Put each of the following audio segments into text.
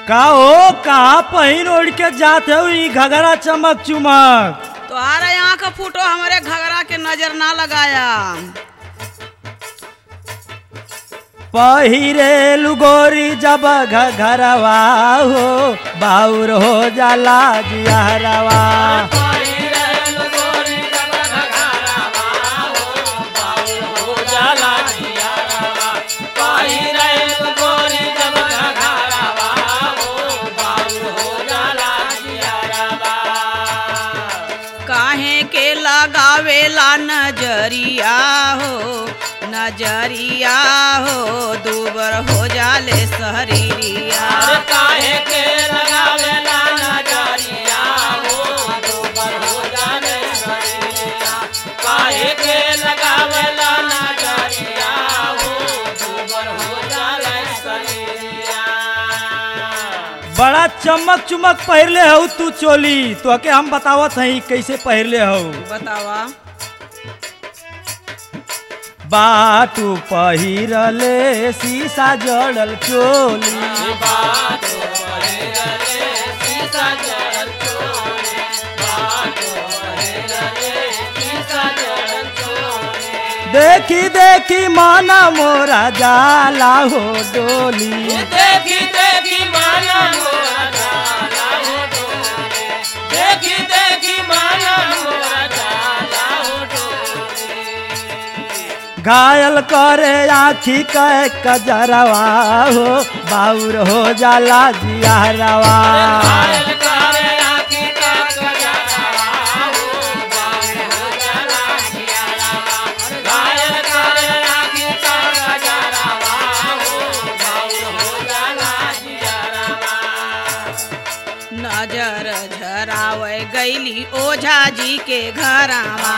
का हो कहाँ पहिन ओढ़ के जात हो ई घगरा चमक चुमक तुम्हारे यहाँ का फोटो हमारे घगरा के नजर ना लगाया पहिरे लुगोरी जब घरवा हो बाउर हो जाला जियारवा काहे के लगावेला नजरिया हो नजरिया हो दूबर हो जाले शरीरिया बड़ा चमक चुमक पहिरले हो तू चोली तो के हम बतावत हई कैसे पहिरले हो बतावा बाटू पहिरले शीशा जड़ल चोली देखी देखी माना मोरा जाला हो डोली देखी देखी माना मोरा जाला हो डोले देखी देखी माना मोरा जाला हो डोले घायल करे आखी के कजरवा हो बाउर हो जाला जियारवा घायल करे आखी का गजरावा हो बाउल हो जाला जियारावा घायल करे आखी का गजरावा हो बाउल हो जाला जियारावा नजर झरावे गईली ओझा जी के घरावा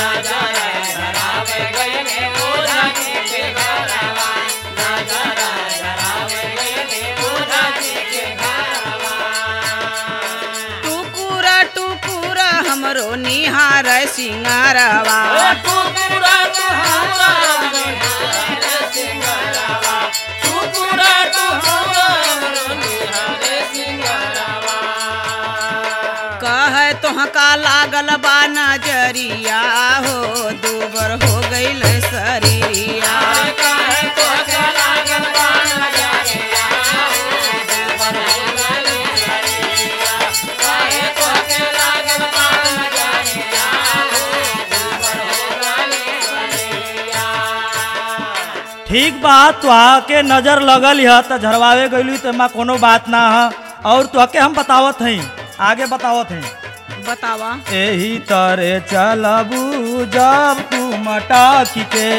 टुकुर टुकुर हमरो निहार सिंगारवा कह तोहका लागल बा नजरिया हो दूबर हो गईल शरीरिया ठीक बात तुहा के नजर लगल ह त झरवावे गइलू त मां कोनो बात ना ह और तुहके हम बतावत हई आगे बतावत हई बतावा एही तरे चलबू जब तू मटक के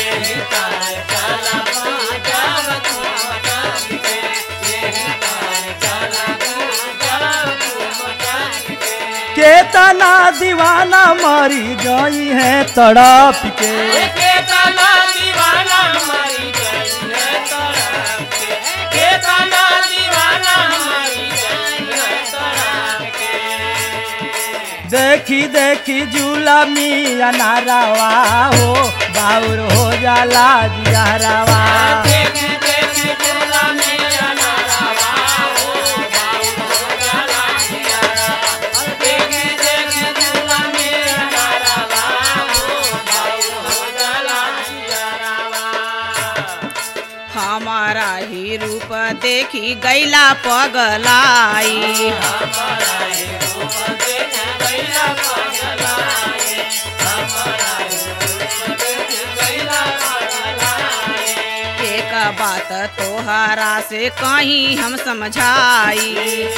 केतना दीवाना मरी गई है तड़प के केतना दीवाना मरी गई है तड़प के केतना दीवाना मरी गई है तड़प के देखी देखी झूला मिया नारावा हो बाउर हो जाला जियारावा देखी देखी झूला मेरा नारावा हो बाउल हो जाला जियारावा देखी देखी झूला मेरा नारावा हो बाउल हो जाला जियारावा हमारा ही रूप देखी गैला पगलाई एक बात तोहरा से कहीं हम समझाई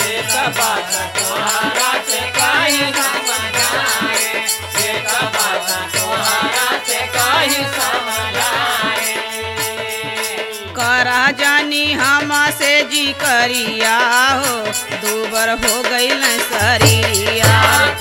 करा जानी हम से जी करिया हो दूबर हो गईल शरीरिया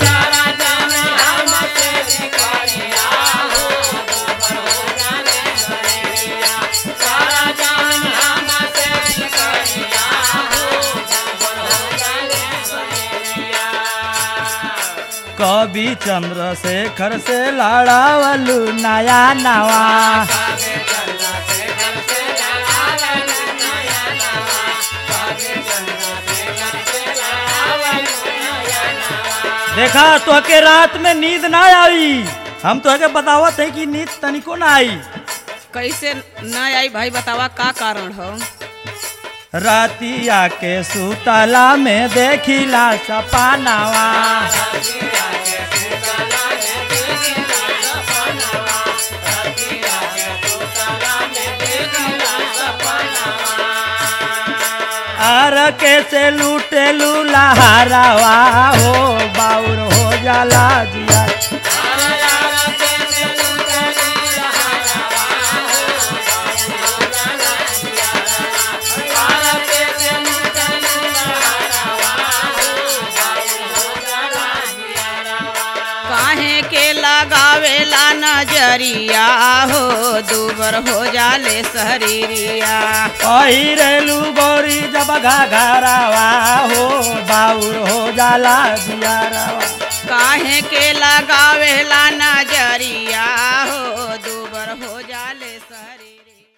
कवि चंद्रशेखर से लड़ावलू नया नवा देखा तोहके रात में नींद ना आई हम तोहके बतावत है कि नींद तनिको ना आई कैसे न आई भाई बतावा का कारण हो रातिया के सुतला में देखिला सपनावा आर के से लूटे लूलाहारावा हो बाउर हो जाला जिया काहे के लगावेला नजरिया हो दूबर हो जाले शरीरिया पहिरेलू गोरी जब घाघरावा हो बाउर हो जाला जियारावा काहे के लगावेला नजरिया हो दूबर हो जाले शरीरिया